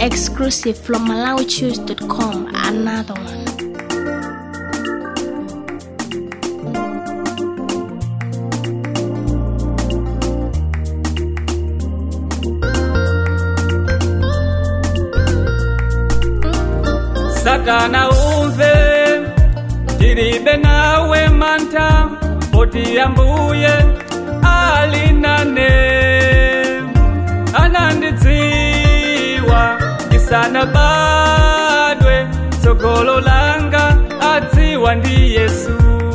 Exclusive from MalawiChoose.com. Another one. satana umve tilibe nawe mantha poti ambuye ali nane anandidziwa ndisanabadwe tsogolo langa adziwa ndi yesu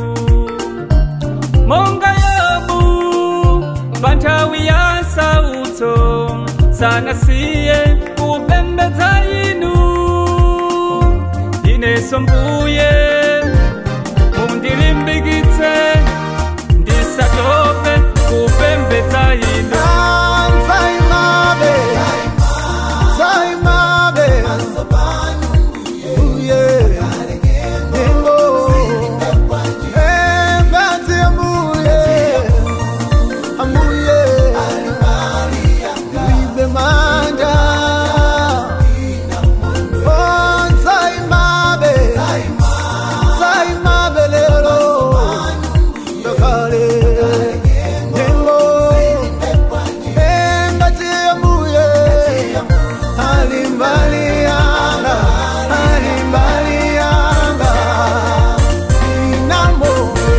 monga yobu pa nthawi ya sautso sanasiye kupembedza inu ineso mbuye mundilimbikitse ndisatope kupembedza inu Alimbalianga, alimbalianga, inamoe.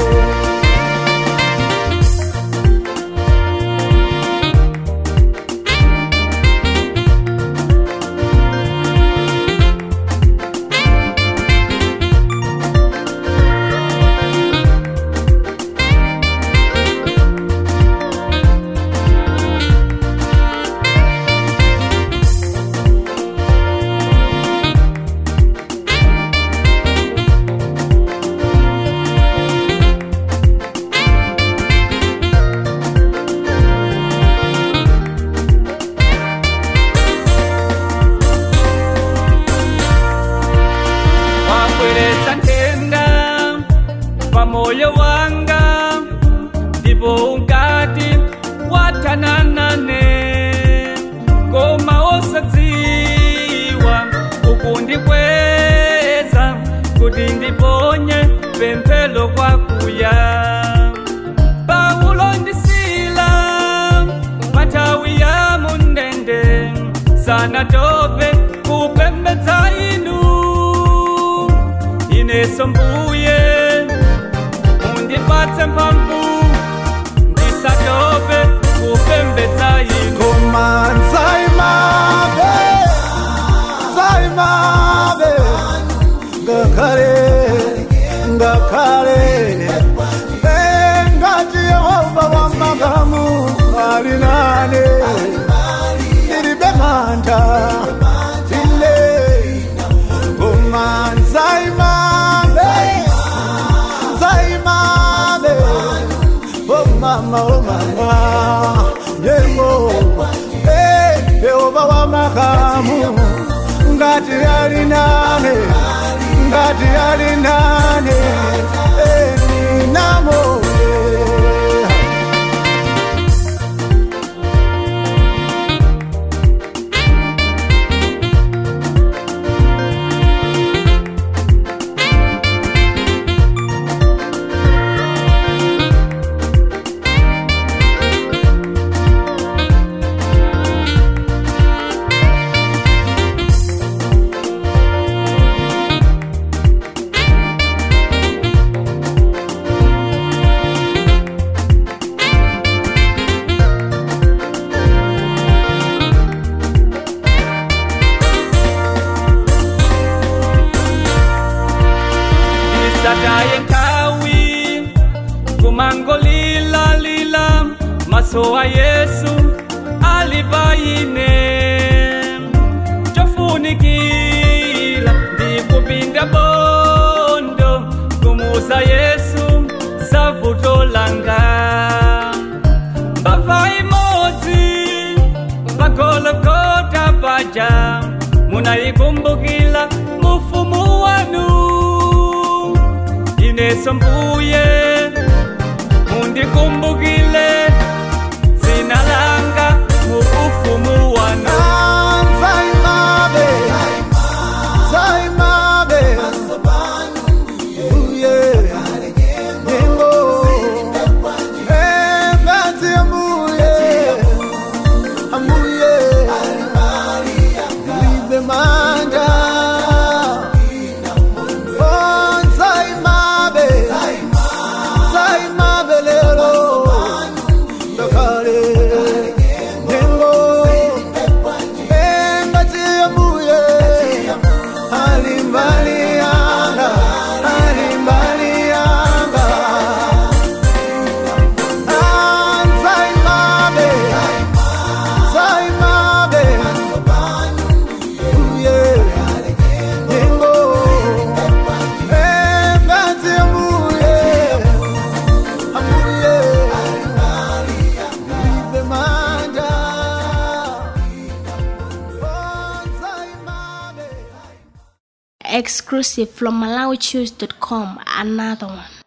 wabweretsa nthenda pa moyo wanga ndipo unkati wathananane koma osadziwa ukundikweza kuti ndiponye pemphero kwakuya paulo ndisila mathawi ya mundende sanatope kupembedza inu ineso mbuye mundipatse mphamvu ndisatope kupembedza inu Koma nzaimabe, nzaimabe, ngakhale, ngakhale, ngati Yehova wamakamu ali nane, ndilibe mantha, ine, koma nzaimabe, nzaimabe, oh mama, oh mama, Yehova, eh, Yehova wa makamu, ngati ali nane, ngati ali nane, eh, ninamo, eh. isataye nkhawi kumangolilalila maso a yesu ali paine chofunikila ndikupinda bondo kumuza yesu savuto langa mbava imodzi pagologota paja munayikumbukila mufumu wanu ineso mbuye mundikumbukile dzina langa mu ufumu wanu Nzaimabe, Exclusive from MalawiChoose.com. Another one.